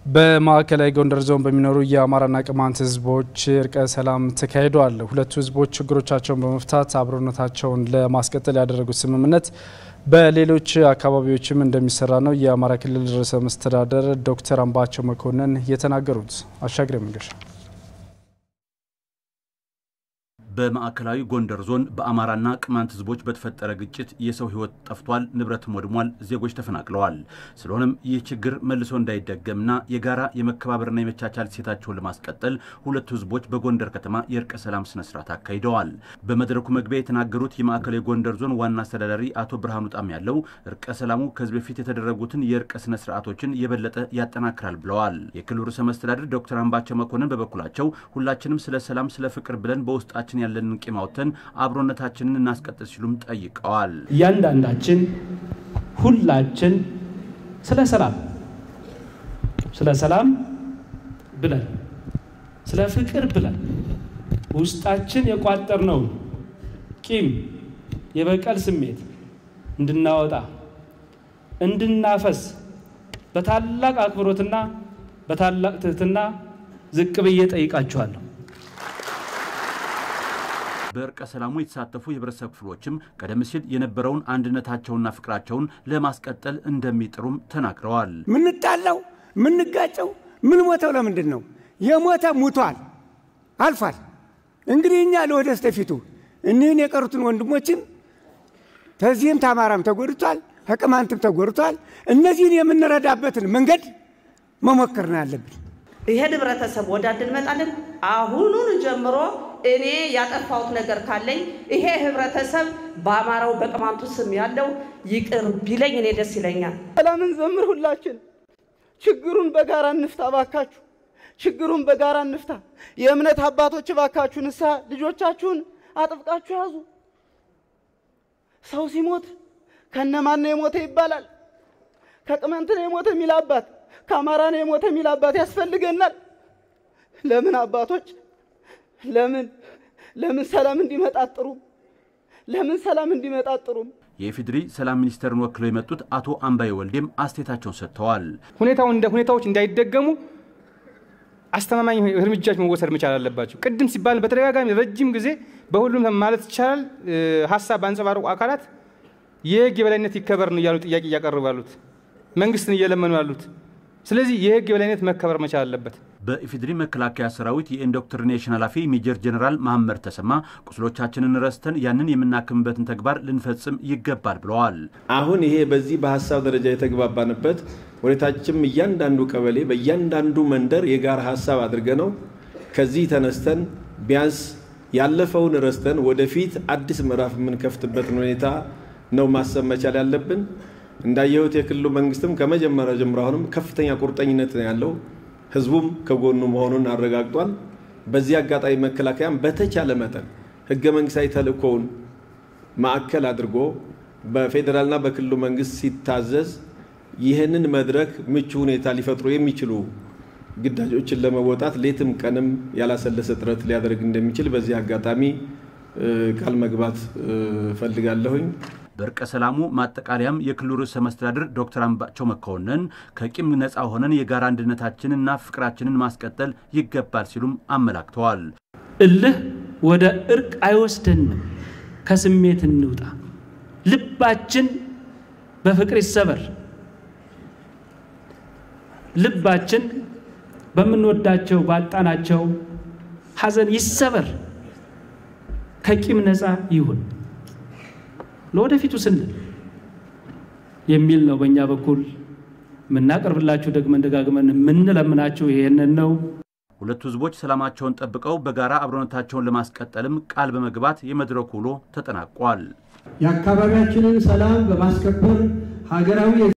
በማዕከላዊ ጎንደር ዞን በሚኖሩ የአማራና ቅማንት ህዝቦች እርቀ ሰላም ተካሂዷል። ሁለቱ ህዝቦች ችግሮቻቸውን በመፍታት አብሮነታቸውን ለማስቀጠል ያደረጉት ስምምነት በሌሎች አካባቢዎችም እንደሚሰራ ነው የአማራ ክልል ርዕሰ መስተዳደር ዶክተር አምባቸው መኮንን የተናገሩት። አሻግሬ መንገሻ በማዕከላዊ ጎንደር ዞን በአማራና ቅማንት ህዝቦች በተፈጠረ ግጭት የሰው ህይወት ጠፍቷል፣ ንብረትም ወድሟል፣ ዜጎች ተፈናቅለዋል። ስለሆነም ይህ ችግር መልሶ እንዳይደገምና የጋራ የመከባበርና የመቻቻል ሴታቸውን ለማስቀጠል ሁለቱ ህዝቦች በጎንደር ከተማ የእርቀ ሰላም ስነስርዓት አካሂደዋል። በመድረኩ መግቢያ የተናገሩት የማዕከላዊ ጎንደር ዞን ዋና አስተዳዳሪ አቶ ብርሃኑ ጣም ያለው እርቀ ሰላሙ ከዚህ በፊት የተደረጉትን የእርቀ ስነስርዓቶችን የበለጠ ያጠናክራል ብለዋል። የክልሉ ርዕሰ መስተዳድር ዶክተር አምባቸው መኮንን በበኩላቸው ሁላችንም ስለ ሰላም፣ ስለ ፍቅር ብለን በውስጣችን ያለንን ቂም አውጥተን አብሮነታችንን እናስቀጥል ሲሉም ጠይቀዋል። እያንዳንዳችን ሁላችን ስለ ሰላም ስለ ሰላም ብለን ስለ ፍቅር ብለን ውስጣችን የቋጠርነውን ቂም፣ የበቀል ስሜት እንድናወጣ እንድናፈስ በታላቅ አክብሮትና በታላቅ ትህትና ዝቅ ብዬ ጠይቃችኋለሁ። በእርቀ ሰላሙ የተሳተፉ የህብረተሰብ ክፍሎችም ቀደም ሲል የነበረውን አንድነታቸውና ፍቅራቸውን ለማስቀጠል እንደሚጥሩም ተናግረዋል። ምንጣላው፣ ምንጋጨው፣ ምን ሞተው ለምንድን ነው? የሞተ ሙቷል፣ አልፏል። እንግዲህ እኛ ለወደስተ ፊቱ እኒህን የቀሩትን ወንድሞችን ከዚህም ታማራም ተጎድቷል፣ ከቅማንትም ተጎድቷል። እነዚህን የምንረዳበትን መንገድ መሞከር ነው ያለብን። ይሄን ህብረተሰብ ወዳድ እንመጣለን። አሁኑን ጀምሮ እኔ ያጠፋሁት ነገር ካለኝ ይሄ ህብረተሰብ በአማራው በቅማንቱ ስም ያለው ይቅር ቢለኝ እኔ ደስ ይለኛል። ሰላምን ዘምር። ሁላችን ችግሩን በጋራ እንፍታ። ባካችሁ ችግሩን በጋራ እንፍታ። የእምነት አባቶች ባካችሁ ንስሐ ልጆቻችሁን አጥብቃችሁ ያዙ። ሰው ሲሞት ከነማን ነው የሞተ ይባላል። ከቅማንት ነው የሞተ የሚል አባት ከአማራ ነው የሞተ የሚል አባት ያስፈልገናል። ለምን አባቶች ለምን ለምን ሰላም እንዲመጣ አጥሩም? ለምን ሰላም እንዲመጣ አጥሩም? የኢፌዴሪ ሰላም ሚኒስቴርን ወክለው የመጡት አቶ አምባዬ ወልዴም አስተያየታቸውን ሰጥተዋል። ሁኔታው እንደ ሁኔታዎች እንዳይደገሙ አስተማማኝ እርምጃዎች መወሰድ መቻል አለባቸው። ቅድም ሲባል በተደጋጋሚ ረጅም ጊዜ በሁሉም ማለት ይቻላል ሀሳብ ባንጸባረቁ አካላት የህግ የበላይነት ይከበር ነው እያሉ ጥያቄ እያቀረቡ ያሉት መንግስትን እየለመኑ ያሉት ስለዚህ የህግ የበላይነት መከበር መቻል አለበት። በኢፌዴሪ መከላከያ ሰራዊት የኢንዶክትሪኔሽን ኃላፊ ሜጀር ጀኔራል መሐመድ ተሰማ ቁስሎቻችንን ረስተን ያንን የምናክምበትን ተግባር ልንፈጽም ይገባል ብለዋል። አሁን ይሄ በዚህ በሀሳብ ደረጃ የተግባባንበት ወደታችም እያንዳንዱ ቀበሌ በእያንዳንዱ መንደር የጋራ ሀሳብ አድርገ ነው ከዚህ ተነስተን ቢያንስ ያለፈውን ረስተን ወደፊት አዲስ ምዕራፍ የምንከፍትበትን ሁኔታ ነው ማሰብ መቻል ያለብን። እንዳየሁት የክልሉ መንግስትም ከመጀመሪያ ጀምሮ አሁንም ከፍተኛ ቁርጠኝነት ነው ያለው። ህዝቡም ከጎኑ መሆኑን አረጋግጧል። በዚህ አጋጣሚ መከላከያም በተቻለ መጠን ህገ መንግስታዊ ተልእኮውን ማዕከል አድርጎ በፌዴራልና በክልሉ መንግስት ሲታዘዝ ይህንን መድረክ ምቹ ሁኔታ ሊፈጥሩ የሚችሉ ግዳጆችን ለመወጣት ሌትም ቀንም ያላሰለሰ ጥረት ሊያደርግ እንደሚችል በዚህ አጋጣሚ ቃል መግባት እፈልጋለሁኝ። በእርቀ ሰላሙ ማጠቃለያም የክልሉ ርዕሰ መስተዳድር ዶክተር አምባቸው መኮንን ከቂም ነፃ ሆነን የጋራ አንድነታችንና ፍቅራችንን ማስቀጠል ይገባል ሲሉም አመላክተዋል። እልህ ወደ እርቅ አይወስደንም። ከስሜት እንውጣ። ልባችን በፍቅር ይሰበር። ልባችን በምንወዳቸው ባጣናቸው ሐዘን ይሰበር። ከቂም ነፃ ይሁን ለወደፊቱ ስንል የሚል ነው። በእኛ በኩል የምናቀርብላችሁ ደግመን ደጋግመን የምንለምናችሁ ይሄንን ነው። ሁለቱ ህዝቦች ሰላማቸውን ጠብቀው በጋራ አብሮነታቸውን ለማስቀጠልም ቃል በመግባት የመድረኩ ውሎ ተጠናቋል። የአካባቢያችንን ሰላም በማስከበር ሀገራዊ